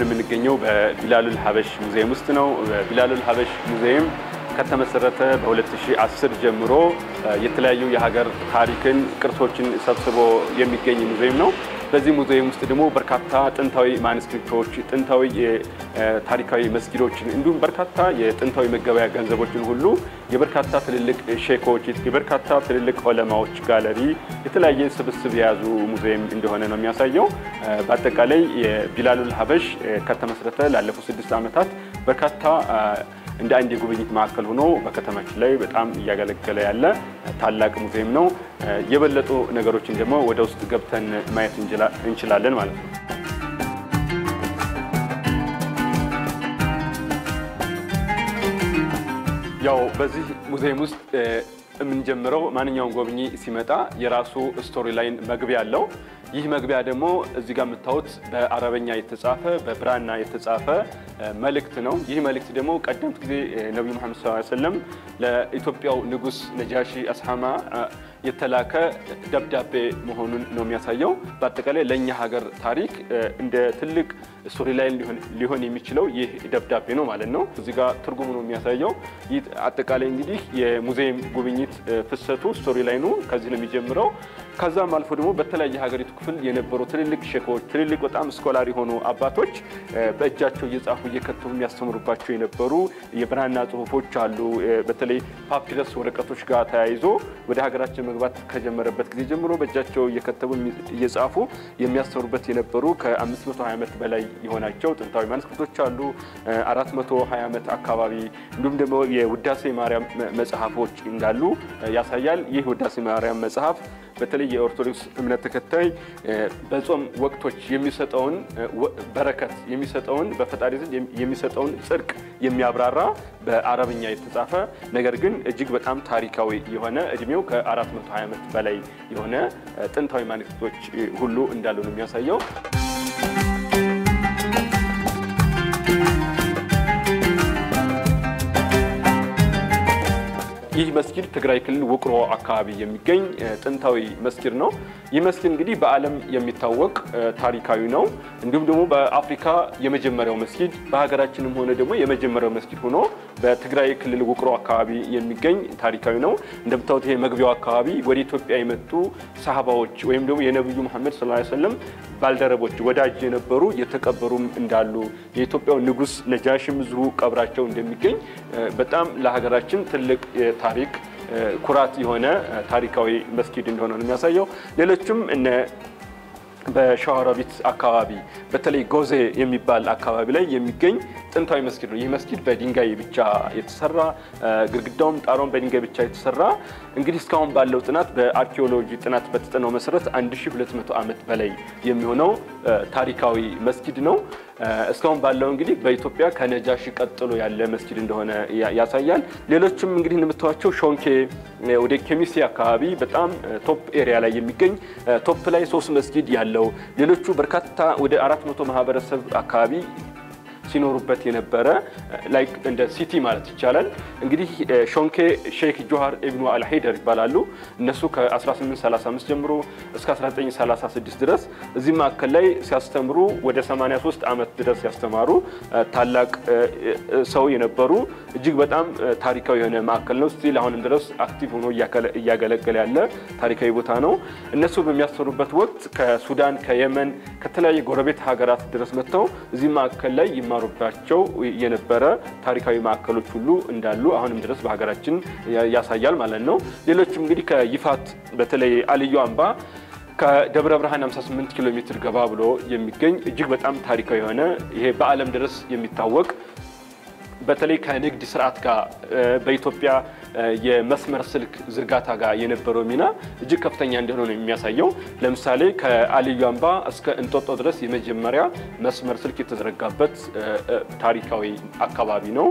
አሁን የምንገኘው በቢላሉል ሀበሽ ሙዚየም ውስጥ ነው። በቢላሉል ሀበሽ ሙዚየም ከተመሰረተ በ2010 ጀምሮ የተለያዩ የሀገር ታሪክን፣ ቅርሶችን ሰብስቦ የሚገኝ ሙዚየም ነው። በዚህ ሙዚየም ውስጥ ደግሞ በርካታ ጥንታዊ ማኑስክሪፕቶች፣ ጥንታዊ ታሪካዊ መስጊዶችን እንዲሁም በርካታ የጥንታዊ መገበያ ገንዘቦችን ሁሉ የበርካታ ትልልቅ ሼኮች፣ የበርካታ ትልልቅ ዑለማዎች ጋለሪ፣ የተለያየ ስብስብ የያዙ ሙዚየም እንደሆነ ነው የሚያሳየው። በአጠቃላይ የቢላሉል ሀበሽ ከተመሰረተ ላለፉት ስድስት ዓመታት በርካታ እንደ አንድ የጉብኝት ማዕከል ሆኖ በከተማችን ላይ በጣም እያገለገለ ያለ ታላቅ ሙዚየም ነው። የበለጡ ነገሮችን ደግሞ ወደ ውስጥ ገብተን ማየት እንችላለን ማለት ነው። ያው በዚህ ሙዚየም ውስጥ የምንጀምረው ማንኛውም ጎብኚ ሲመጣ የራሱ ስቶሪ ላይን መግቢያ አለው። ይህ መግቢያ ደግሞ እዚህ ጋር የምታዩት በአረበኛ የተጻፈ በብራና የተጻፈ መልእክት ነው። ይህ መልእክት ደግሞ ቀደምት ጊዜ ነቢዩ መሐመድ ሰለላሁ ዐለይሂ ወሰለም ለኢትዮጵያው ንጉሥ ነጃሺ አስሐማ የተላከ ደብዳቤ መሆኑን ነው የሚያሳየው። በአጠቃላይ ለእኛ ሀገር ታሪክ እንደ ትልቅ ስቶሪ ላይን ሊሆን የሚችለው ይህ ደብዳቤ ነው ማለት ነው። እዚህ ጋር ትርጉሙ ነው የሚያሳየው። ይህ አጠቃላይ እንግዲህ የሙዚየም ጉብኝት ፍሰቱ ስቶሪ ላይኑ ከዚህ ነው የሚጀምረው። ከዛም አልፎ ደግሞ በተለያየ ሀገሪቱ ክፍል የነበሩ ትልልቅ ሼኮች፣ ትልልቅ በጣም ስኮላር የሆኑ አባቶች በእጃቸው እየጻፉ እየከተቡ የሚያስተምሩባቸው የነበሩ የብራና ጽሁፎች አሉ። በተለይ ፓፒረስ ወረቀቶች ጋር ተያይዞ ወደ ሀገራችን መግባት ከጀመረበት ጊዜ ጀምሮ በእጃቸው እየከተቡ እየጻፉ የሚያስተምሩበት የነበሩ ከ520 ዓመት በላይ የሆናቸው ጥንታዊ ማኑስክሪፕቶች አሉ። 420 ዓመት አካባቢ እንዲሁም ደግሞ የውዳሴ ማርያም መጽሐፎች እንዳሉ ያሳያል። ይህ ውዳሴ ማርያም መጽሐፍ በተለይ የኦርቶዶክስ እምነት ተከታይ በጾም ወቅቶች የሚሰጠውን በረከት የሚሰጠውን በፈጣሪ ዘንድ የሚሰጠውን ጽድቅ የሚያብራራ በአረብኛ የተጻፈ ነገር ግን እጅግ በጣም ታሪካዊ የሆነ እድሜው ከ420 ዓመት በላይ የሆነ ጥንታዊ ማኑስክሪፕቶች ሁሉ እንዳሉ ነው የሚያሳየው። ይህ መስጊድ ትግራይ ክልል ውቅሮ አካባቢ የሚገኝ ጥንታዊ መስጊድ ነው። ይህ መስጊድ እንግዲህ በዓለም የሚታወቅ ታሪካዊ ነው። እንዲሁም ደግሞ በአፍሪካ የመጀመሪያው መስጊድ በሀገራችንም ሆነ ደግሞ የመጀመሪያው መስጊድ ሆኖ በትግራይ ክልል ውቅሮ አካባቢ የሚገኝ ታሪካዊ ነው። እንደምታዩት ይሄ መግቢያው አካባቢ ወደ ኢትዮጵያ የመጡ ሰሃባዎች ወይም ደግሞ የነቢዩ መሐመድ ሰለላሁ ዐለይሂ ወሰለም ባልደረቦች ወዳጅ የነበሩ የተቀበሩም እንዳሉ የኢትዮጵያው ንጉሥ ነጃሽም እዚሁ ቀብራቸው እንደሚገኝ በጣም ለሀገራችን ትልቅ ታሪክ ኩራት የሆነ ታሪካዊ መስጊድ እንደሆነ ነው የሚያሳየው። ሌሎችም እነ በሸዋሮቢት አካባቢ በተለይ ጎዜ የሚባል አካባቢ ላይ የሚገኝ ጥንታዊ መስጊድ ነው። ይህ መስጊድ በድንጋይ ብቻ የተሰራ ግድግዳውም ጣራውም በድንጋይ ብቻ የተሰራ እንግዲህ እስካሁን ባለው ጥናት በአርኪኦሎጂ ጥናት በተጠናው መሰረት 1200 ዓመት በላይ የሚሆነው ታሪካዊ መስጊድ ነው። እስካሁን ባለው እንግዲህ በኢትዮጵያ ከነጃሺ ቀጥሎ ያለ መስጊድ እንደሆነ ያሳያል። ሌሎችም እንግዲህ እንደምታዩቸው ሾንኬ ወደ ኬሚሴ አካባቢ በጣም ቶፕ ኤሪያ ላይ የሚገኝ ቶፕ ላይ ሶስት መስጊድ ያለው ሌሎቹ በርካታ ወደ አራት መቶ ማህበረሰብ አካባቢ ሲኖሩበት የነበረ ላይክ እንደ ሲቲ ማለት ይቻላል። እንግዲህ ሾንኬ ሼክ ጆሃር ኢብኑ አልሀይደር ይባላሉ። እነሱ ከ1835 ጀምሮ እስከ 1936 ድረስ እዚህ ማዕከል ላይ ሲያስተምሩ ወደ 83 ዓመት ድረስ ያስተማሩ ታላቅ ሰው የነበሩ እጅግ በጣም ታሪካዊ የሆነ ማዕከል ነው። ስቲል አሁንም ድረስ አክቲቭ ሆኖ እያገለገለ ያለ ታሪካዊ ቦታ ነው። እነሱ በሚያስተምሩበት ወቅት ከሱዳን፣ ከየመን፣ ከተለያዩ ጎረቤት ሀገራት ድረስ መጥተው እዚህ ማዕከል ላይ ይማሩባቸው የነበረ ታሪካዊ ማዕከሎች ሁሉ እንዳሉ አሁንም ድረስ በሀገራችን ያሳያል ማለት ነው። ሌሎችም እንግዲህ ከይፋት በተለይ አልዩ አምባ ከደብረ ብርሃን 58 ኪሎ ሜትር ገባ ብሎ የሚገኝ እጅግ በጣም ታሪካዊ የሆነ ይሄ በዓለም ድረስ የሚታወቅ በተለይ ከንግድ ስርዓት ጋር በኢትዮጵያ የመስመር ስልክ ዝርጋታ ጋር የነበረው ሚና እጅግ ከፍተኛ እንደሆነ ነው የሚያሳየው። ለምሳሌ ከአልዩ አምባ እስከ እንጦጦ ድረስ የመጀመሪያ መስመር ስልክ የተዘረጋበት ታሪካዊ አካባቢ ነው።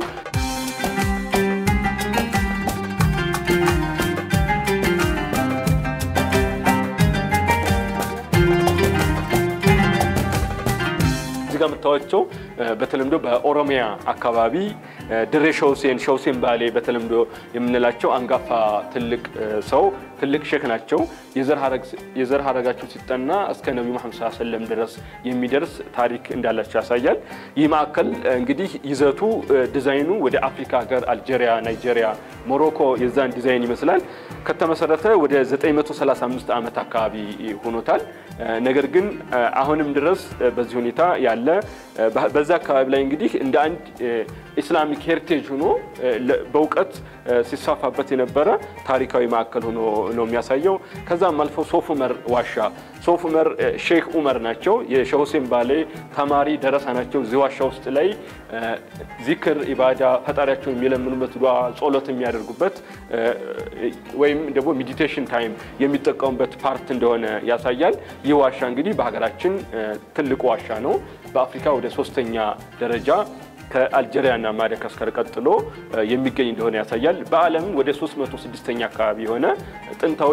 ጋር የምታዩቸው በተለምዶ በኦሮሚያ አካባቢ ድሬ ሸውሴን ሸውሴን ባሌ በተለምዶ የምንላቸው አንጋፋ ትልቅ ሰው ትልቅ ሼክ ናቸው። የዘር ሀረጋቸው ሲጠና እስከ ነቢዩ መሐመድ ሰለላሁ ዐለይሂ ወሰለም ድረስ የሚደርስ ታሪክ እንዳላቸው ያሳያል። ይህ ማዕከል እንግዲህ ይዘቱ ዲዛይኑ ወደ አፍሪካ ሀገር አልጄሪያ፣ ናይጄሪያ፣ ሞሮኮ የዛን ዲዛይን ይመስላል። ከተመሰረተ ወደ 935 ዓመት አካባቢ ሆኖታል። ነገር ግን አሁንም ድረስ በዚህ ሁኔታ ያለ በዛ አካባቢ ላይ እንግዲህ እንደ አንድ ኢስላሚክ ሄሪቴጅ ሆኖ በእውቀት ሲሳፋበት የነበረ ታሪካዊ ማዕከል ሆኖ ነው የሚያሳየው። ከዛም አልፎ ሶፍ ዑመር ዋሻ ሶፍ ዑመር ሼክ ዑመር ናቸው። የሼህ ሁሴን ባሌ ተማሪ ደረሳ ናቸው። እዚህ ዋሻ ውስጥ ላይ ዚክር፣ ኢባዳ ፈጣሪያቸውን የሚለምኑበት ዱዓ፣ ጸሎት የሚያደርጉበት ወይም ደግሞ ሜዲቴሽን ታይም የሚጠቀሙበት ፓርት እንደሆነ ያሳያል። ይህ ዋሻ እንግዲህ በሀገራችን ትልቁ ዋሻ ነው። በአፍሪካ ወደ ሶስተኛ ደረጃ ከአልጄሪያ እና ማዳጋስካር ቀጥሎ የሚገኝ እንደሆነ ያሳያል። በዓለም ወደ 306ኛ አካባቢ የሆነ ጥንታዊ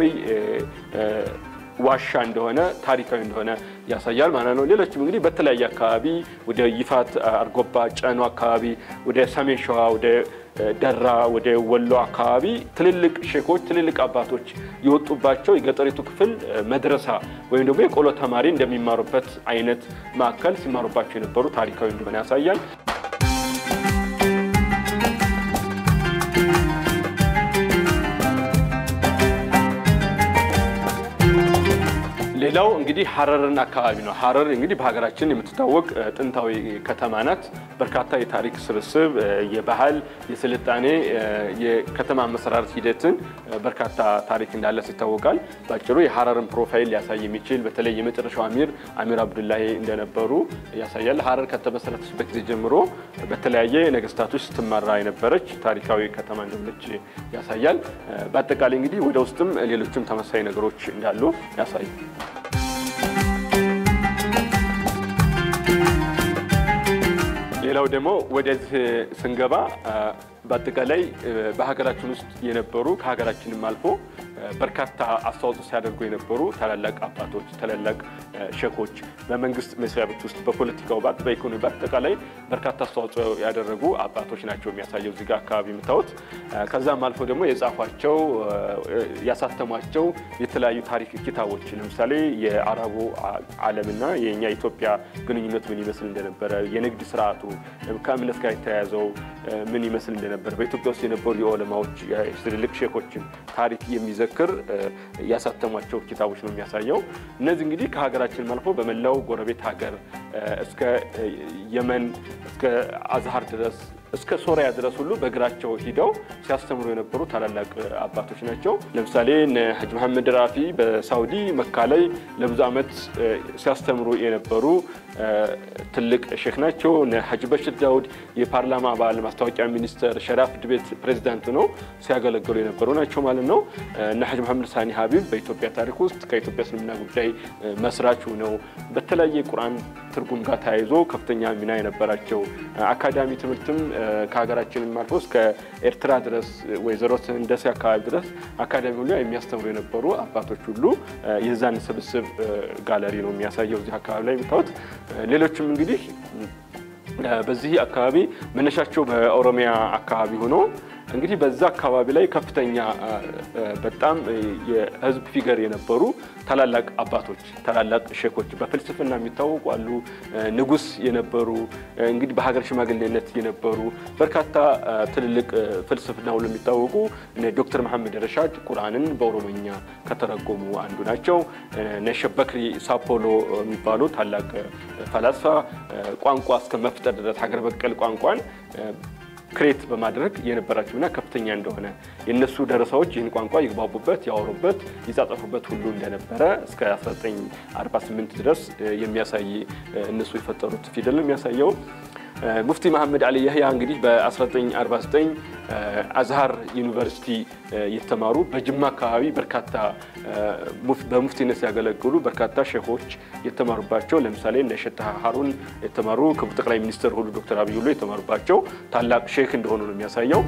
ዋሻ እንደሆነ ታሪካዊ እንደሆነ ያሳያል ማለት ነው። ሌሎችም እንግዲህ በተለያየ አካባቢ ወደ ይፋት፣ አርጎባ፣ ጨኖ አካባቢ ወደ ሰሜን ሸዋ ወደ ደራ ወደ ወሎ አካባቢ ትልልቅ ሼኮች ትልልቅ አባቶች የወጡባቸው የገጠሪቱ ክፍል መድረሳ ወይም ደግሞ የቆሎ ተማሪ እንደሚማሩበት አይነት ማዕከል ሲማሩባቸው የነበሩ ታሪካዊ እንደሆነ ያሳያል። ሌላው እንግዲህ ሀረርን አካባቢ ነው። ሀረር እንግዲህ በሀገራችን የምትታወቅ ጥንታዊ ከተማ ናት። በርካታ የታሪክ ስብስብ፣ የባህል፣ የስልጣኔ፣ የከተማ መሰራረት ሂደትን በርካታ ታሪክ እንዳለት ይታወቃል። በአጭሩ የሀረርን ፕሮፋይል ሊያሳይ የሚችል በተለይ የመጨረሻው አሚር አሚር አብዱላሂ እንደነበሩ ያሳያል። ሀረር ከተመሰረተችበት ጊዜ ጀምሮ በተለያየ ነገስታቶች ስትመራ የነበረች ታሪካዊ ከተማ እንደሆነች ያሳያል። በአጠቃላይ እንግዲህ ወደ ውስጥም ሌሎችም ተመሳሳይ ነገሮች እንዳሉ ያሳያል። ሌላው ደግሞ ወደዚህ ስንገባ በአጠቃላይ በሀገራችን ውስጥ የነበሩ ከሀገራችንም አልፎ በርካታ አስተዋጽኦ ሲያደርጉ የነበሩ ታላላቅ አባቶች፣ ታላላቅ ሼኮች በመንግስት መስሪያ ቤት ውስጥ በፖለቲካው ባት በኢኮኖሚ በአጠቃላይ በርካታ አስተዋጽኦ ያደረጉ አባቶች ናቸው የሚያሳየው እዚህ ጋር አካባቢ የምታዩት። ከዛም አልፎ ደግሞ የጻፏቸው ያሳተሟቸው የተለያዩ ታሪክ ኪታቦች ለምሳሌ የአረቡ ዓለምና የእኛ ኢትዮጵያ ግንኙነት ምን ይመስል እንደነበረ፣ የንግድ ስርዓቱ ከእምነት ጋር የተያያዘው ምን ይመስል እንደነበረ፣ በኢትዮጵያ ውስጥ የነበሩ የዑለማዎች ትልልቅ ሼኮችን ታሪክ የሚዘክር ያሳተሟቸው ኪታቦች ነው የሚያሳየው። እነዚህ እንግዲህ ከሀገራችን አልፎ በመላው ጎረቤት ሀገር እስከ የመን እስከ አዝሀር ድረስ እስከ ሶሪያ ድረስ ሁሉ በእግራቸው ሂደው ሲያስተምሩ የነበሩ ታላላቅ አባቶች ናቸው። ለምሳሌ ሀጅ መሐመድ ራፊ በሳውዲ መካ ላይ ለብዙ ዓመት ሲያስተምሩ የነበሩ ትልቅ ሼክ ናቸው። ሀጅ በሽር ዳውድ የፓርላማ አባል፣ ማስታወቂያ ሚኒስተር፣ ሸሪዓ ፍርድ ቤት ፕሬዚዳንት ነው ሲያገለግሉ የነበሩ ናቸው ማለት ነው። እነ ሀጅ መሐመድ ሳኒ ሀቢብ በኢትዮጵያ ታሪክ ውስጥ ከኢትዮጵያ እስልምና ጉዳይ መስራች ነው። በተለያየ ቁርአን ትርጉም ጋር ተያይዞ ከፍተኛ ሚና የነበራቸው አካዳሚ ትምህርትም ከሀገራችንም አልፎ እስከ ኤርትራ ድረስ ወይዘሮ ህንደሴ አካባቢ ድረስ አካዳሚ ሁሉ የሚያስተምሩ የነበሩ አባቶች ሁሉ የዛን ስብስብ ጋለሪ ነው የሚያሳየው እዚህ አካባቢ ላይ የምታዩት። ሌሎችም እንግዲህ በዚህ አካባቢ መነሻቸው በኦሮሚያ አካባቢ ሆኖ እንግዲህ በዛ አካባቢ ላይ ከፍተኛ በጣም የህዝብ ፊገር የነበሩ ታላላቅ አባቶች ታላላቅ ሼኮች በፍልስፍና የሚታወቁ አሉ። ንጉስ የነበሩ እንግዲህ በሀገር ሽማግሌነት የነበሩ በርካታ ትልልቅ ፍልስፍና ሁሉ የሚታወቁ ዶክተር መሐመድ ረሻድ ቁርአንን በኦሮሞኛ ከተረጎሙ አንዱ ናቸው። ነሸበክሪ ሳፖሎ የሚባሉ ታላቅ ፈላስፋ ቋንቋ እስከ መፍጠር ድረስ ሀገር በቀል ቋንቋን ክሬት በማድረግ የነበራቸው ሚና ከፍተኛ እንደሆነ የእነሱ ደረሳዎች ይህን ቋንቋ ይግባቡበት፣ ያወሩበት፣ ይጻጸፉበት ሁሉ እንደነበረ እስከ 1948 ድረስ የሚያሳይ እነሱ የፈጠሩት ፊደል ነው የሚያሳየው። ሙፍቲ መሐመድ አሊ ያህያ እንግዲህ በ1949 አዝሃር ዩኒቨርሲቲ የተማሩ በጅማ አካባቢ በርካታ በሙፍቲነት ሲያገለግሉ በርካታ ሼኮች የተማሩባቸው ለምሳሌ እነ ሼህ ሀሩን የተማሩ ክቡር ጠቅላይ ሚኒስትር ሁሉ ዶክተር አብይ ሁሉ የተማሩባቸው ታላቅ ሼክ እንደሆኑ ነው የሚያሳየው።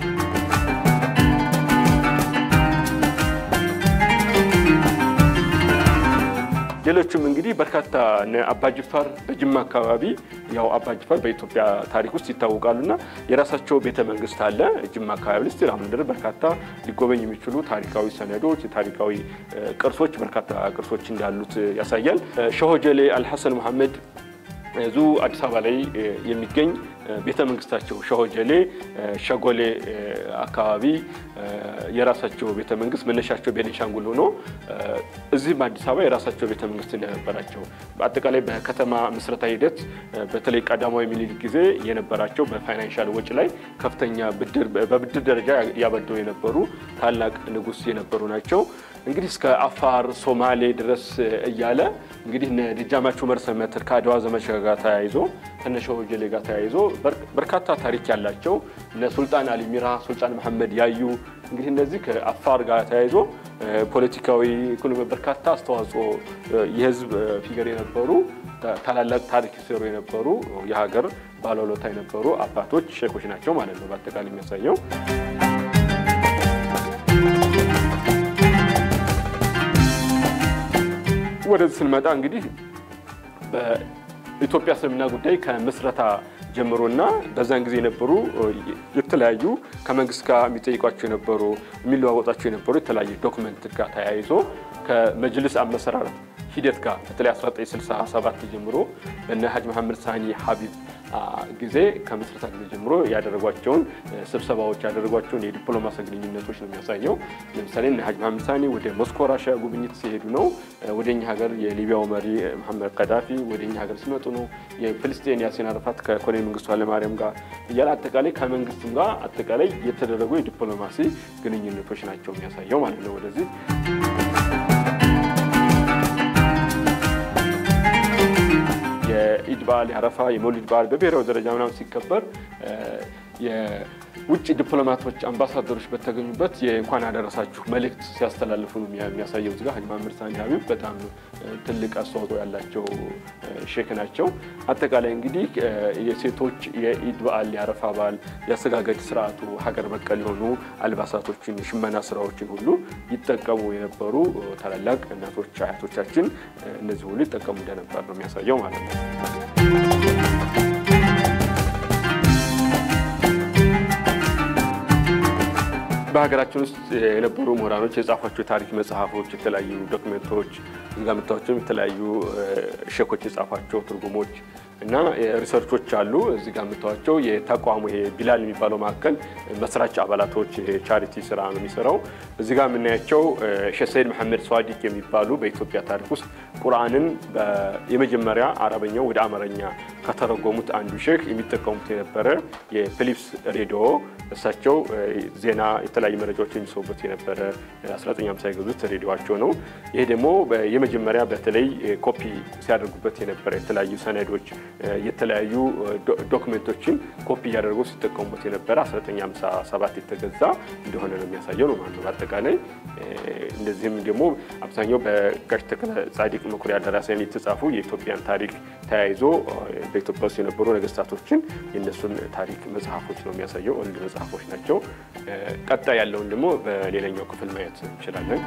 ሌሎችም እንግዲህ በርካታ አባጅፋር በጅማ አካባቢ ያው አባጅፋር በኢትዮጵያ ታሪክ ውስጥ ይታወቃሉና የራሳቸው ቤተ መንግስት አለ ጅማ አካባቢ ውስጥ አሁን ድረስ በርካታ ሊጎበኝ የሚችሉ ታሪካዊ ሰነዶች፣ ታሪካዊ ቅርሶች በርካታ ቅርሶች እንዳሉት ያሳያል። ሸሆጀሌ አልሐሰን መሐመድ እዙ አዲስ አበባ ላይ የሚገኝ ቤተ መንግስታቸው ሸሆጀሌ ሸጎሌ አካባቢ የራሳቸው ቤተ መንግስት መነሻቸው ቤኒሻንጉል ሆኖ እዚህም አዲስ አበባ የራሳቸው ቤተ መንግስት እንደነበራቸው በአጠቃላይ በከተማ ምስረታ ሂደት በተለይ ቀዳማዊ ምኒልክ ጊዜ የነበራቸው በፋይናንሻል ወጪ ላይ ከፍተኛ በብድር ደረጃ ያበደው የነበሩ ታላቅ ንጉስ የነበሩ ናቸው። እንግዲህ እስከ አፋር ሶማሌ ድረስ እያለ እንግዲህ እነ ደጃዝማች ዑመር ሰመተር ከአድዋ ዘመቻ ጋር ተያይዞ ከነ ሸሆጀሌ ጋር ተያይዞ በርካታ ታሪክ ያላቸው እነ ሱልጣን አሊ ሚራ፣ ሱልጣን መሐመድ ያዩ እንግዲህ እነዚህ ከአፋር ጋር ተያይዞ ፖለቲካዊ፣ ኢኮኖሚ በርካታ አስተዋጽኦ የህዝብ ፊገር የነበሩ ታላላቅ ታሪክ ሲሰሩ የነበሩ የሀገር ባለውለታ የነበሩ አባቶች ሼኮች ናቸው ማለት ነው በአጠቃላይ የሚያሳየው። ወደዚህ ስንመጣ እንግዲህ በኢትዮጵያ እስልምና ጉዳይ ከምስረታ ጀምሮና በዛን ጊዜ የነበሩ የተለያዩ ከመንግስት ጋር የሚጠይቋቸው የነበሩ የሚለዋወጣቸው የነበሩ የተለያዩ ዶክመንት ጋር ተያይዞ ከመጅልስ አመሰራረት ሂደት ጋር በተለይ 1967 ጀምሮ በነ ሀጅ መሐመድ ሳኒ ሀቢብ ጊዜ ከምስረታ ጊዜ ጀምሮ ያደረጓቸውን ስብሰባዎች ያደረጓቸውን የዲፕሎማሲ ግንኙነቶች ነው የሚያሳየው። ለምሳሌ እነ ሀጅ መሐመድ ሳኒ ወደ ሞስኮ ራሽያ ጉብኝት ሲሄዱ ነው። ወደ እኛ ሀገር የሊቢያው መሪ መሐመድ ቀዳፊ ወደ እኛ ሀገር ሲመጡ ነው። የፍልስጤን ያሲን አረፋት ከኮሎኔል መንግስቱ ኃይለማርያም ጋር እያለ አጠቃላይ ከመንግስትም ጋር አጠቃላይ የተደረጉ የዲፕሎማሲ ግንኙነቶች ናቸው የሚያሳየው ማለት ነው ወደዚህ የኢድ በዓል የአረፋ የመውሊድ በዓል በብሔራዊ ደረጃ ምናምን ሲከበር የውጭ ዲፕሎማቶች አምባሳደሮች በተገኙበት የእንኳን አደረሳችሁ መልእክት ሲያስተላልፉ ነው የሚያሳየው። እዚጋ ሀጅ መሐመድ ሳኒ ሀቢብ በጣም ትልቅ አስተዋጽኦ ያላቸው ሼክ ናቸው። አጠቃላይ እንግዲህ የሴቶች የኢድ በዓል የአረፋ በዓል የአሰጋገድ ስርዓቱ ሀገር በቀል የሆኑ አልባሳቶችን፣ የሽመና ስራዎችን ሁሉ ይጠቀሙ የነበሩ ታላላቅ እናቶች አያቶቻችን እነዚህ ሁሉ ይጠቀሙ እንደነበር ነው የሚያሳየው ማለት ነው። በሀገራችን ውስጥ የነበሩ ምሁራኖች የጻፏቸው የታሪክ መጽሐፎች፣ የተለያዩ ዶክመንቶች እዚጋ የምታዩዋቸውም የተለያዩ ሼኮች የጻፏቸው ትርጉሞች እና ሪሰርቾች አሉ። እዚህ ጋር የምታዩዋቸው የተቋሙ ይሄ ቢላል የሚባለው ማዕከል መስራች አባላቶች ቻሪቲ ስራ ነው የሚሰራው። እዚህ ጋር የምናያቸው ሼህ ሰይድ መሐመድ ሰዋዲቅ የሚባሉ በኢትዮጵያ ታሪክ ውስጥ ቁርአንን የመጀመሪያ አረበኛው ወደ አማርኛ ከተረጎሙት አንዱ ሼክ የሚጠቀሙት የነበረ የፊሊፕስ ሬዲዮ እሳቸው ዜና የተለያዩ መረጃዎች የሚሰሩበት የነበረ 1950 የገዙት ሬዲዮቸው ነው። ይሄ ደግሞ የመጀመሪያ በተለይ ኮፒ ሲያደርጉበት የነበረ የተለያዩ ሰነዶች የተለያዩ ዶክሜንቶችን ኮፒ እያደረጉ ሲጠቀሙበት የነበረ 1957 የተገዛ እንደሆነ ነው የሚያሳየው ነው ማለት ነው። በአጠቃላይ እንደዚህም ደግሞ አብዛኛው በጋሽ ተክለ ጻዲቅ መኩሪያ ደራሲያን የተጻፉ የኢትዮጵያን ታሪክ ተያይዞ በኢትዮጵያ ውስጥ የነበሩ ነገስታቶችን የእነሱን ታሪክ መጽሐፎች ነው የሚያሳየው። ወንድ መጽሐፎች ናቸው። ቀጣይ ያለውን ደግሞ በሌላኛው ክፍል ማየት እንችላለን።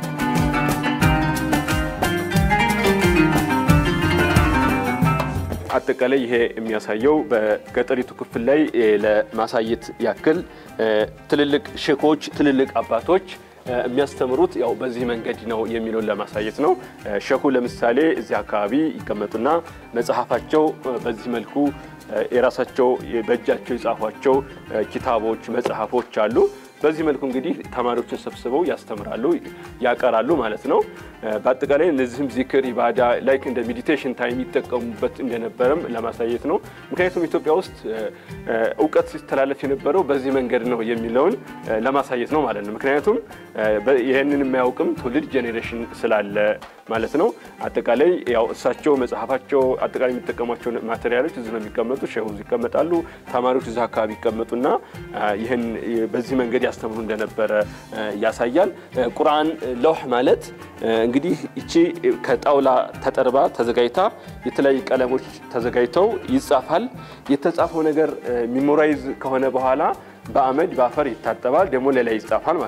አጠቃላይ ይሄ የሚያሳየው በገጠሪቱ ክፍል ላይ ለማሳየት ያክል ትልልቅ ሼኮች፣ ትልልቅ አባቶች የሚያስተምሩት ያው በዚህ መንገድ ነው የሚለውን ለማሳየት ነው። ሼኩ ለምሳሌ እዚህ አካባቢ ይቀመጡና መጽሐፋቸው በዚህ መልኩ የራሳቸው በእጃቸው የጻፏቸው ኪታቦች፣ መጽሐፎች አሉ። በዚህ መልኩ እንግዲህ ተማሪዎችን ሰብስበው ያስተምራሉ፣ ያቀራሉ ማለት ነው። በአጠቃላይ እነዚህም ዚክር፣ ኢባዳ ላይክ እንደ ሜዲቴሽን ታይም ይጠቀሙበት እንደነበረም ለማሳየት ነው። ምክንያቱም ኢትዮጵያ ውስጥ እውቀት ሲተላለፍ የነበረው በዚህ መንገድ ነው የሚለውን ለማሳየት ነው ማለት ነው። ምክንያቱም ይህንን የማያውቅም ትውልድ ጄኔሬሽን ስላለ ማለት ነው። አጠቃላይ ያው እሳቸው መጽሐፋቸው አጠቃላይ የሚጠቀሟቸው ማቴሪያሎች እዚህ ነው የሚቀመጡ፣ ሼሁ ይቀመጣሉ፣ ተማሪዎች እዚህ አካባቢ ይቀመጡና ይህን በዚህ መንገድ ያስተምሩ እንደነበረ ያሳያል። ቁርአን ለውህ ማለት እንግዲህ እቺ ከጣውላ ተጠርባ ተዘጋጅታ የተለያዩ ቀለሞች ተዘጋጅተው ይጻፋል። የተጻፈው ነገር ሚሞራይዝ ከሆነ በኋላ በአመድ በአፈር ይታጠባል፣ ደግሞ ሌላ ይጻፋል ማለት ነው።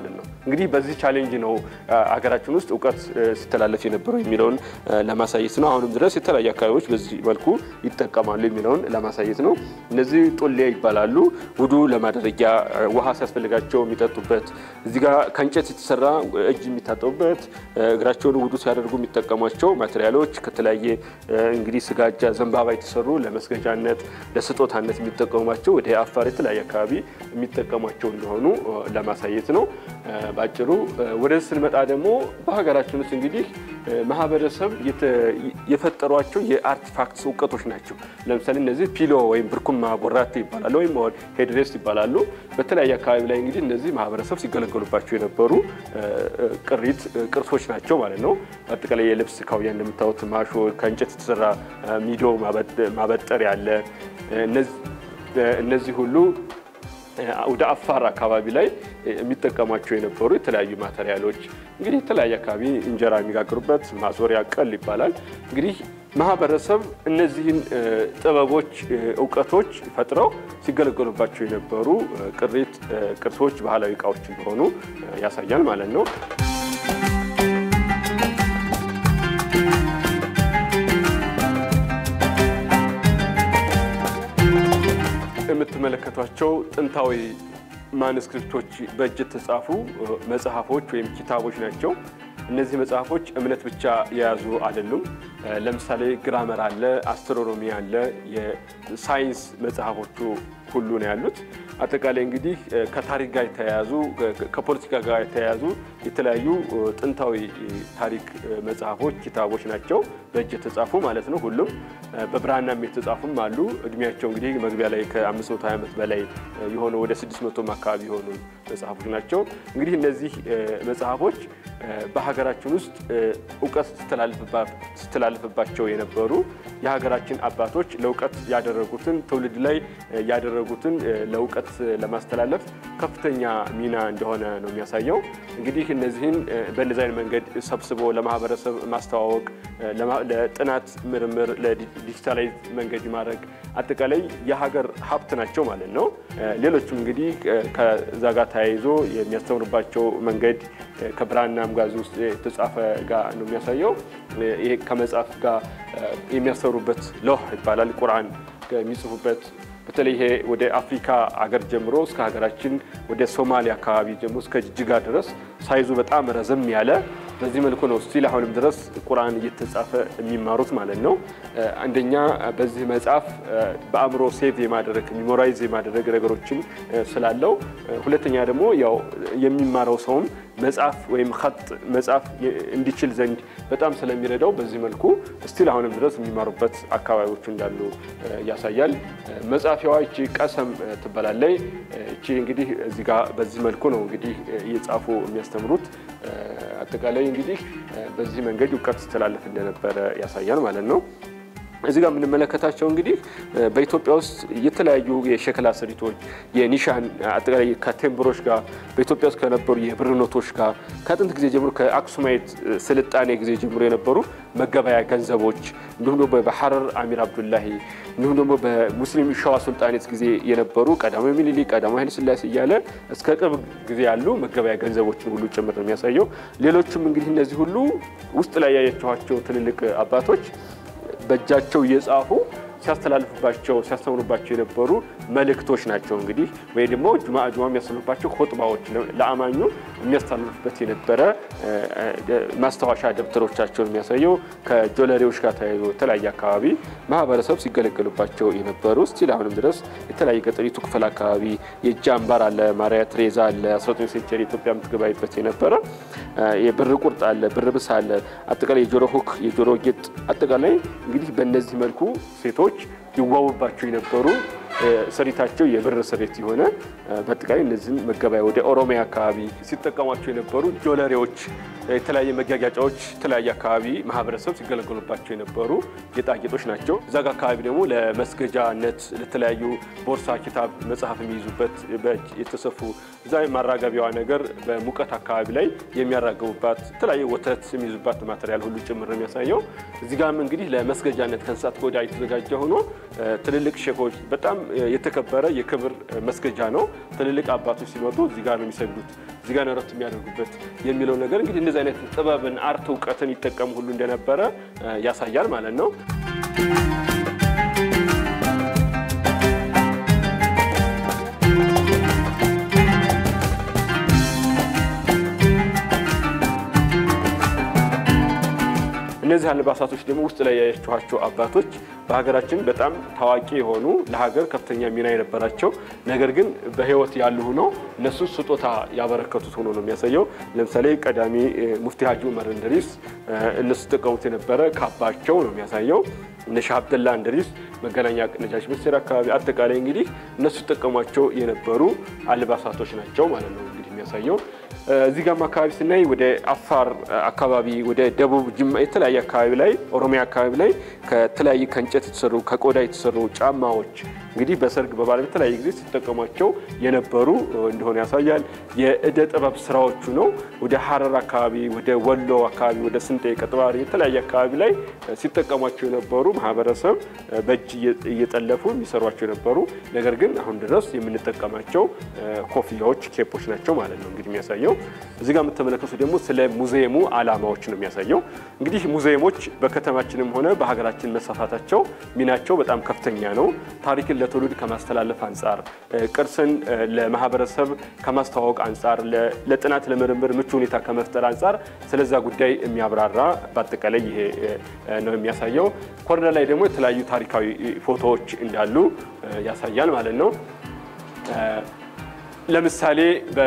እንግዲህ በዚህ ቻሌንጅ ነው ሀገራችን ውስጥ እውቀት ሲተላለፍ የነበረው የሚለውን ለማሳየት ነው። አሁንም ድረስ የተለያዩ አካባቢዎች በዚህ መልኩ ይጠቀማሉ የሚለውን ለማሳየት ነው። እነዚህ ጦሌ ይባላሉ። ውዱ ለማድረጊያ ውሃ ሲያስፈልጋቸው የሚጠጡበት፣ እዚህ ጋር ከእንጨት የተሰራ እጅ የሚታጠቡበት፣ እግራቸውን ውዱ ሲያደርጉ የሚጠቀሟቸው ማቴሪያሎች ከተለያየ እንግዲህ ስጋጃ፣ ዘንባባ የተሰሩ ለመስገጃነት ለስጦታነት የሚጠቀሟቸው ወደ አፋር የተለያየ አካባቢ የሚጠቀሟቸው እንደሆኑ ለማሳየት ነው። ባጭሩ ወደዚህ ስንመጣ ደግሞ በሀገራችን ውስጥ እንግዲህ ማህበረሰብ የፈጠሯቸው የአርቲፋክትስ እውቀቶች ናቸው። ለምሳሌ እነዚህ ፒሎ ወይም ብርኩማ ቦራቴ ይባላሉ፣ ወይም ሄድሬስ ይባላሉ። በተለያየ አካባቢ ላይ እንግዲህ እነዚህ ማህበረሰብ ሲገለገሉባቸው የነበሩ ቅሪት ቅርሶች ናቸው ማለት ነው። አጠቃላይ የልብስ ካውያ እንደምታዩት ማሾ፣ ከእንጨት የተሰራ ሚዶ ማበጠር ያለ እነዚህ ሁሉ ወደ አፋር አካባቢ ላይ የሚጠቀሟቸው የነበሩ የተለያዩ ማቴሪያሎች እንግዲህ የተለያየ አካባቢ እንጀራ የሚጋግሩበት ማዞሪያ ቀል ይባላል። እንግዲህ ማህበረሰብ እነዚህን ጥበቦች፣ እውቀቶች ፈጥረው ሲገለገሉባቸው የነበሩ ቅሪት ቅርሶች፣ ባህላዊ እቃዎች እንደሆኑ ያሳያል ማለት ነው። የምትመለከቷቸው ጥንታዊ ማንስክሪፕቶች በእጅ የተጻፉ መጽሐፎች ወይም ኪታቦች ናቸው። እነዚህ መጽሐፎች እምነት ብቻ የያዙ አይደሉም። ለምሳሌ ግራመር አለ፣ አስትሮኖሚ አለ፣ የሳይንስ መጽሐፎቹ ሁሉ ነው ያሉት። አጠቃላይ እንግዲህ ከታሪክ ጋር የተያያዙ ከፖለቲካ ጋር የተያያዙ የተለያዩ ጥንታዊ ታሪክ መጽሐፎች፣ ኪታቦች ናቸው በእጅ የተጻፉ ማለት ነው። ሁሉም በብራናም የተጻፉም አሉ። እድሜያቸው እንግዲህ መግቢያ ላይ ከ520 ዓመት በላይ የሆኑ ወደ 600 አካባቢ የሆኑ መጽሐፎች ናቸው። እንግዲህ እነዚህ መጽሐፎች በሀገራችን ውስጥ እውቀት ስተላልፍባቸው የነበሩ የሀገራችን አባቶች ለእውቀት ያደረጉትን ትውልድ ላይ ያደረጉትን ለእውቀት ለማስተላለፍ ከፍተኛ ሚና እንደሆነ ነው የሚያሳየው። እንግዲህ እነዚህን በእነዚህ አይነት መንገድ ሰብስቦ ለማህበረሰብ ማስተዋወቅ፣ ለጥናት ምርምር፣ ለዲጂታላይዝ መንገድ ማድረግ አጠቃላይ የሀገር ሀብት ናቸው ማለት ነው። ሌሎችም እንግዲህ ከዛ ጋር ተያይዞ የሚያስተምሩባቸው መንገድ ከብራናም ጋዝ ውስጥ የተጻፈ ጋር ነው የሚያሳየው። ይሄ ከመጽሐፍ ጋር የሚያስተምሩበት ሎህ ይባላል። ቁርአን የሚጽፉበት በተለይ ይሄ ወደ አፍሪካ አገር ጀምሮ እስከ ሀገራችን ወደ ሶማሊያ አካባቢ ጀምሮ እስከ ጅጅጋ ድረስ ሳይዙ በጣም ረዘም ያለ በዚህ መልኩ ነው ስቲል አሁንም ድረስ ቁርአን እየተጻፈ የሚማሩት ማለት ነው። አንደኛ በዚህ መጽሐፍ በአእምሮ ሴቭ የማድረግ ሚሞራይዝ የማድረግ ነገሮችን ስላለው፣ ሁለተኛ ደግሞ ያው የሚማረው ሰውም መጽሐፍ ወይም ኸጥ መጽሐፍ እንዲችል ዘንድ በጣም ስለሚረዳው በዚህ መልኩ ስቲል አሁንም ድረስ የሚማሩበት አካባቢዎች እንዳሉ ያሳያል። መጻፊያዋ እቺ ቀሰም ትባላለች። እቺ እንግዲህ እዚህ ጋር በዚህ መልኩ ነው እንግዲህ እየጻፉ የሚያስተምሩት። አጠቃላይ እንግዲህ በዚህ መንገድ እውቀት ሲተላለፍ እንደነበረ ያሳያል ማለት ነው። እዚህ ጋር የምንመለከታቸው እንግዲህ በኢትዮጵያ ውስጥ የተለያዩ የሸክላ ስሪቶች የኒሻን አጠቃላይ ከቴምብሮች ጋር በኢትዮጵያ ውስጥ ከነበሩ የብር ኖቶች ጋር ከጥንት ጊዜ ጀምሮ ከአክሱማይት ስልጣኔ ጊዜ ጀምሮ የነበሩ መገበያ ገንዘቦች እንዲሁም ደግሞ በሐረር አሚር አብዱላሂ እንዲሁም ደግሞ በሙስሊም ሸዋ ሱልጣኔት ጊዜ የነበሩ ቀዳማዊ ምኒልክ፣ ቀዳማዊ ኃይለ ሥላሴ እያለ እስከ ቅርብ ጊዜ ያሉ መገበያ ገንዘቦችን ሁሉ ጭምር ነው የሚያሳየው። ሌሎችም እንግዲህ እነዚህ ሁሉ ውስጥ ላይ ያያችኋቸው ትልልቅ አባቶች በእጃቸው እየጻፉ ሲያስተላልፉባቸው ሲያስተምሩባቸው የነበሩ መልእክቶች ናቸው። እንግዲህ ወይ ደግሞ ጁማ ጁማ የሚያስተምሩባቸው ኹጥባዎች ለአማኙ የሚያስተላልፉበት የነበረ ማስታወሻ ደብተሮቻቸውን የሚያሳየው ከጆለሬዎች ጋር ተያይዞ የተለያየ አካባቢ ማህበረሰብ ሲገለገሉባቸው የነበሩ ስቲል አሁንም ድረስ የተለያየ ገጠሪቱ ክፍል አካባቢ የእጅ አምባር አለ፣ ማርያ ትሬዛ አለ፣ 19 ሴንቸሪ ኢትዮጵያ የምትገባይበት የነበረ የብር ቁርጥ አለ፣ ብር ብስ አለ፣ አጠቃላይ የጆሮ ሁክ፣ የጆሮ ጌጥ አጠቃላይ እንግዲህ በእነዚህ መልኩ ሴቶች ይዋቡባቸው የነበሩ ስሪታቸው የብር ስሪት የሆነ በአጠቃላይ እነዚህን መገበያ ወደ ኦሮሚያ አካባቢ ሲጠቀሟቸው የነበሩ ጆለሬዎች፣ የተለያየ መጋጋጫዎች የተለያየ አካባቢ ማህበረሰብ ሲገለገሉባቸው የነበሩ ጌጣጌጦች ናቸው። እዛ ጋ አካባቢ ደግሞ ለመስገጃነት ለተለያዩ ቦርሳ፣ ኪታብ፣ መጽሐፍ የሚይዙበት በእጅ የተሰፉ እዛ ማራገቢያዋ ነገር በሙቀት አካባቢ ላይ የሚያራገቡባት የተለያየ ወተት የሚይዙባት ማቴሪያል ሁሉ ጭምር ነው የሚያሳየው። እዚህ ጋም እንግዲህ ለመስገጃነት ከእንስሳት ቆዳ የተዘጋጀ ሆኖ ትልልቅ ሼፎች በጣም የተከበረ የክብር መስገጃ ነው። ትልልቅ አባቶች ሲመጡ እዚህ ጋር ነው የሚሰግዱት፣ እዚህ ጋር ነው እረፍት የሚያደርጉበት የሚለው ነገር እንግዲህ እንደዚህ አይነት ጥበብን፣ አርት፣ እውቀትን ይጠቀሙ ሁሉ እንደነበረ ያሳያል ማለት ነው። እነዚህ አልባሳቶች ደግሞ ውስጥ ላይ ያያችኋቸው አባቶች በሀገራችን በጣም ታዋቂ የሆኑ ለሀገር ከፍተኛ ሚና የነበራቸው ነገር ግን በሕይወት ያሉ ሆነው እነሱ ስጦታ ያበረከቱት ሆኖ ነው የሚያሳየው። ለምሳሌ ቀዳሚ ሙፍቲ ሀጂ ዑመር እንድሪስ እነሱ ሲጠቀሙት የነበረ ካባቸው ነው የሚያሳየው። እነ ሻህ አብደላ እንድሪስ መገናኛ ነጃሽ ሚኒስቴር አካባቢ አጠቃላይ እንግዲህ እነሱ ሲጠቀሟቸው የነበሩ አልባሳቶች ናቸው ማለት ነው እንግዲህ የሚያሳየው እዚህ ጋም አካባቢ ስናይ ወደ አፋር አካባቢ ወደ ደቡብ ጅማ የተለያየ አካባቢ ላይ ኦሮሚያ አካባቢ ላይ ከተለያየ ከእንጨት የተሰሩ ከቆዳ የተሰሩ ጫማዎች እንግዲህ በሰርግ በባለ በተለያየ ጊዜ ሲጠቀሟቸው የነበሩ እንደሆነ ያሳያል። የእደ ጥበብ ስራዎቹ ነው። ወደ ሀረር አካባቢ፣ ወደ ወሎ አካባቢ፣ ወደ ስንጤ ቀጥባሪ የተለያየ አካባቢ ላይ ሲጠቀሟቸው የነበሩ ማህበረሰብ በእጅ እየጠለፉ የሚሰሯቸው የነበሩ ነገር ግን አሁን ድረስ የምንጠቀማቸው ኮፍያዎች፣ ኬፖች ናቸው ማለት ነው እንግዲህ የሚያሳየው እዚህ ጋር የምትመለከቱ ደግሞ ስለ ሙዚየሙ ዓላማዎች ነው የሚያሳየው። እንግዲህ ሙዚየሞች በከተማችንም ሆነ በሀገራችን መሰፋታቸው ሚናቸው በጣም ከፍተኛ ነው። ታሪክን ለትውልድ ከማስተላለፍ አንጻር፣ ቅርስን ለማህበረሰብ ከማስተዋወቅ አንጻር፣ ለጥናት ለምርምር ምቹ ሁኔታ ከመፍጠር አንጻር ስለዛ ጉዳይ የሚያብራራ በአጠቃላይ ይሄ ነው የሚያሳየው። ኮርነር ላይ ደግሞ የተለያዩ ታሪካዊ ፎቶዎች እንዳሉ ያሳያል ማለት ነው። ለምሳሌ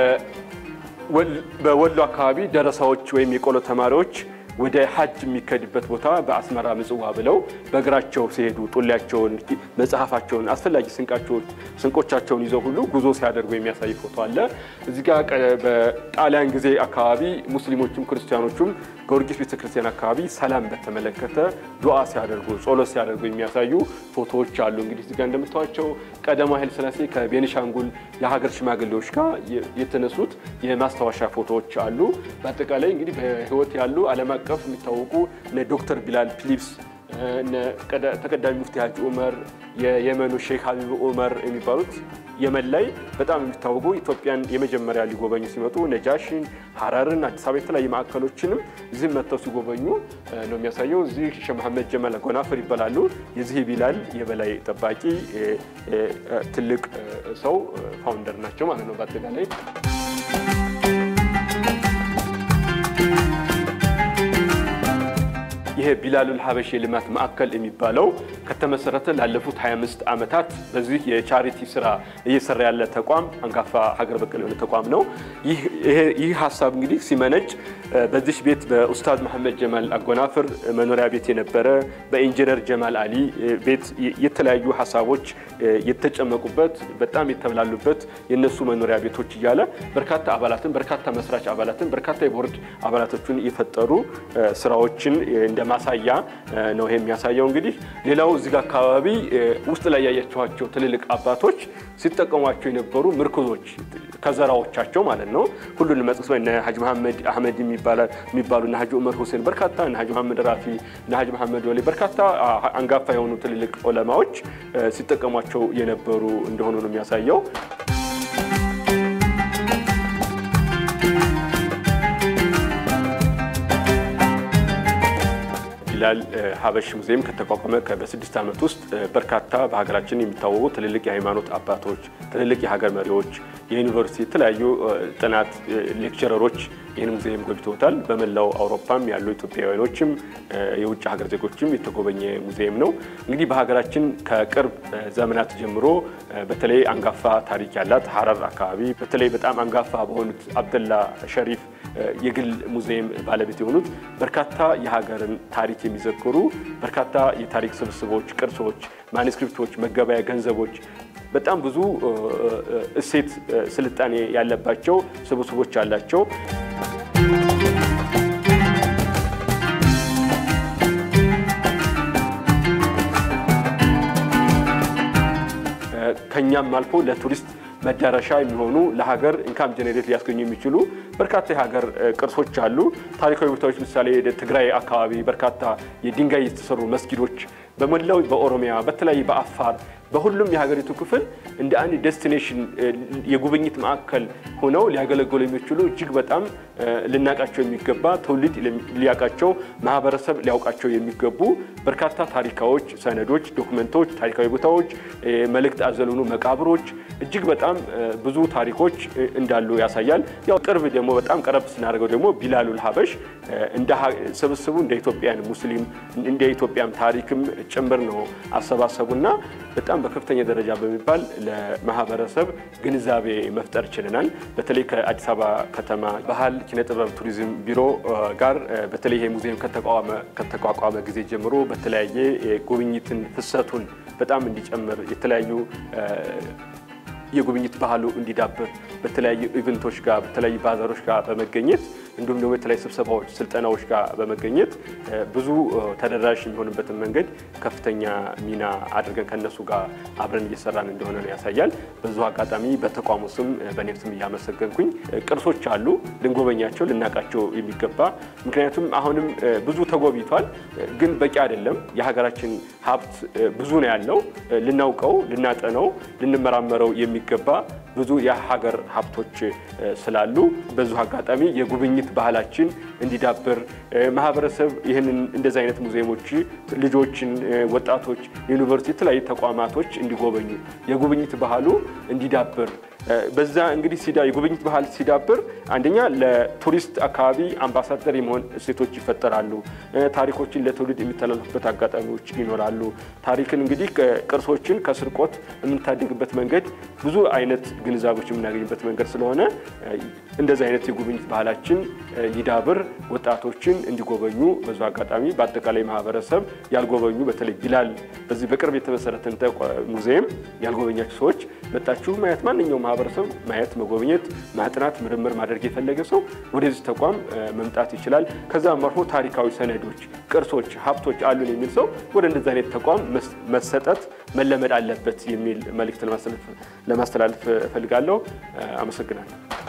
በወሎ አካባቢ ደረሳዎች ወይም የቆሎ ተማሪዎች ወደ ሀጅ የሚከድበት ቦታ በአስመራ ምጽዋ ብለው በእግራቸው ሲሄዱ ጡሊያቸውን፣ መጽሐፋቸውን፣ አስፈላጊ ስንቆቻቸውን ይዘው ሁሉ ጉዞ ሲያደርጉ የሚያሳይ ፎቶ አለ። እዚህ ጋ በጣሊያን ጊዜ አካባቢ ሙስሊሞችም ክርስቲያኖቹም ጊዮርጊስ ቤተክርስቲያን አካባቢ ሰላም በተመለከተ ዱዓ ሲያደርጉ ጸሎት ሲያደርጉ የሚያሳዩ ፎቶዎች አሉ። እንግዲህ እዚህ ጋ እንደምታዩቸው ቀዳማዊ ኃይለ ሥላሴ ከቤኒሻንጉል የሀገር ሽማግሌዎች ጋር የተነሱት የማስታወሻ ፎቶዎች አሉ። በአጠቃላይ እንግዲህ በሕይወት ያሉ ዓለም አቀፍ የሚታወቁ እነ ዶክተር ቢላል ፊሊፕስ ተቀዳሚ ሙፍቲ ሀጂ ዑመር የየመኑ ሼክ ሀቢብ ዑመር የሚባሉት የመን ላይ በጣም የሚታወቁ ኢትዮጵያን የመጀመሪያ ሊጎበኙ ሲመጡ ነጃሽን፣ ሀረርን፣ አዲስ አበባ የተለያዩ ማዕከሎችንም እዚህም መጥተው ሲጎበኙ ነው የሚያሳየው። እዚህ ሼህ መሐመድ ጀማል ጎናፍር ይባላሉ። የዚህ ቢላል የበላይ ጠባቂ ትልቅ ሰው ፋውንደር ናቸው ማለት ነው በአጠቃላይ ይሄ ቢላሉል ሀበሽ የልማት ማዕከል የሚባለው ከተመሰረተ ላለፉት 25 ዓመታት በዚህ የቻሪቲ ስራ እየሰራ ያለ ተቋም አንጋፋ ሀገር በቀል የሆነ ተቋም ነው። ይህ ሀሳብ እንግዲህ ሲመነጭ በዚህ ቤት በኡስታዝ መሐመድ ጀማል አጎናፍር መኖሪያ ቤት የነበረ በኢንጂነር ጀማል አሊ ቤት የተለያዩ ሀሳቦች የተጨመቁበት በጣም የተብላሉበት የነሱ መኖሪያ ቤቶች እያለ በርካታ አባላትን በርካታ መስራች አባላትን በርካታ የቦርድ አባላቶችን የፈጠሩ ስራዎችን እንደ ማሳያ ነው ይሄ የሚያሳየው። እንግዲህ ሌላው እዚህ ጋር አካባቢ ውስጥ ላይ ያያችኋቸው ትልልቅ አባቶች ሲጠቀሟቸው የነበሩ ምርኩዞች ከዘራዎቻቸው ማለት ነው። ሁሉን መጥቀስ እነ ሀጂ መሐመድ አህመድ የሚባሉ እነ ሀጂ ዑመር ሁሴን በርካታ እነ ሀጂ መሐመድ ራፊ እነ ሀጂ መሐመድ ወሌ በርካታ አንጋፋ የሆኑ ትልልቅ ዑለማዎች ሲጠቀሟቸው የነበሩ እንደሆኑ ነው የሚያሳየው። ቢላል ሀበሽ ሙዚየም ከተቋቋመ በስድስት ዓመት ውስጥ በርካታ በሀገራችን የሚታወቁ ትልልቅ የሃይማኖት አባቶች፣ ትልልቅ የሀገር መሪዎች፣ የዩኒቨርሲቲ የተለያዩ ጥናት ሌክቸረሮች ይህን ሙዚየም ጎብኝተውታል። በመላው አውሮፓም ያሉ ኢትዮጵያውያኖችም የውጭ ሀገር ዜጎችም የተጎበኘ ሙዚየም ነው። እንግዲህ በሀገራችን ከቅርብ ዘመናት ጀምሮ በተለይ አንጋፋ ታሪክ ያላት ሀረር አካባቢ በተለይ በጣም አንጋፋ በሆኑት አብደላ ሸሪፍ የግል ሙዚየም ባለቤት የሆኑት በርካታ የሀገርን ታሪክ የሚዘክሩ በርካታ የታሪክ ስብስቦች፣ ቅርሶች፣ ማኒስክሪፕቶች፣ መገበያ ገንዘቦች በጣም ብዙ እሴት ስልጣኔ ያለባቸው ስብስቦች አላቸው። ከኛም አልፎ ለቱሪስት መዳረሻ የሚሆኑ ለሀገር ኢንካም ጀኔሬት ሊያስገኙ የሚችሉ በርካታ የሀገር ቅርሶች አሉ። ታሪካዊ ቦታዎች ምሳሌ ትግራይ አካባቢ በርካታ የድንጋይ የተሰሩ መስጊዶች በመላው በኦሮሚያ በተለያዩ በአፋር በሁሉም የሀገሪቱ ክፍል እንደ አንድ ዴስቲኔሽን የጉብኝት ማዕከል ሆነው ሊያገለግሉ የሚችሉ እጅግ በጣም ልናቃቸው የሚገባ ትውልድ ሊያውቃቸው ማህበረሰብ ሊያውቃቸው የሚገቡ በርካታ ታሪካዎች፣ ሰነዶች፣ ዶክመንቶች፣ ታሪካዊ ቦታዎች፣ መልእክት አዘል ሆኑ መቃብሮች እጅግ በጣም ብዙ ታሪኮች እንዳሉ ያሳያል። ያው ቅርብ ደግሞ በጣም ቀረብ ስናደርገው ደግሞ ቢላሉል ሀበሽ እንደ ስብስቡ እንደ ኢትዮጵያን ሙስሊም እንደ ኢትዮጵያም ታሪክም ጭምር ነው አሰባሰቡና በጣም በከፍተኛ ደረጃ በሚባል ለማህበረሰብ ግንዛቤ መፍጠር ችለናል። በተለይ ከአዲስ አበባ ከተማ ባህል ኪነጥበብ ቱሪዝም ቢሮ ጋር በተለይ ይሄ ሙዚየም ከተቋቋመ ጊዜ ጀምሮ በተለያየ ጉብኝትን ፍሰቱን በጣም እንዲጨምር የተለያዩ የጉብኝት ባህሉ እንዲዳብር በተለያዩ ኢቨንቶች ጋር በተለያዩ ባዛሮች ጋር በመገኘት እንዲሁም ደግሞ የተለያዩ ስብሰባዎች፣ ስልጠናዎች ጋር በመገኘት ብዙ ተደራሽ የሚሆንበትን መንገድ ከፍተኛ ሚና አድርገን ከነሱ ጋር አብረን እየሰራን እንደሆነ ነው ያሳያል። በዙ አጋጣሚ በተቋሙ ስም በእኔም ስም እያመሰገንኩኝ ቅርሶች አሉ ልንጎበኛቸው ልናውቃቸው የሚገባ ምክንያቱም አሁንም ብዙ ተጎብኝቷል፣ ግን በቂ አይደለም። የሀገራችን ሀብት ብዙ ነው ያለው ልናውቀው፣ ልናጠነው፣ ልንመራመረው የሚገባ ብዙ የሀገር ሀብቶች ስላሉ በዙ አጋጣሚ የጉብኝት ባህላችን እንዲዳብር ማህበረሰብ ይህንን እንደዚህ አይነት ሙዚየሞች ልጆችን፣ ወጣቶች፣ ዩኒቨርሲቲ፣ የተለያዩ ተቋማቶች እንዲጎበኙ የጉብኝት ባህሉ እንዲዳብር በዛ እንግዲህ የጉብኝት ባህል ሲዳብር አንደኛ ለቱሪስት አካባቢ አምባሳደር የመሆን እሴቶች ይፈጠራሉ። ታሪኮችን ለትውልድ የሚተላለፉበት አጋጣሚዎች ይኖራሉ። ታሪክን እንግዲህ ቅርሶችን ከስርቆት የምንታደግበት መንገድ ብዙ አይነት ግንዛቤዎች የምናገኝበት መንገድ ስለሆነ እንደዚህ አይነት የጉብኝት ባህላችን ሊዳብር ወጣቶችን እንዲጎበኙ በዙ አጋጣሚ በአጠቃላይ ማህበረሰብ ያልጎበኙ በተለይ ቢላል በዚህ በቅርብ የተመሰረተን ሙዚየም ያልጎበኛችሁ ሰዎች መጣችሁ ማየት ማንኛውም ማህበረሰብ ማየት፣ መጎብኘት፣ ማጥናት፣ ምርምር ማድረግ የፈለገ ሰው ወደዚህ ተቋም መምጣት ይችላል። ከዛም አልፎ ታሪካዊ ሰነዶች፣ ቅርሶች፣ ሀብቶች አሉን የሚል ሰው ወደ እንደዚህ አይነት ተቋም መሰጠት መለመድ አለበት የሚል መልእክት ለማስተላለፍ እፈልጋለሁ። አመሰግናለሁ።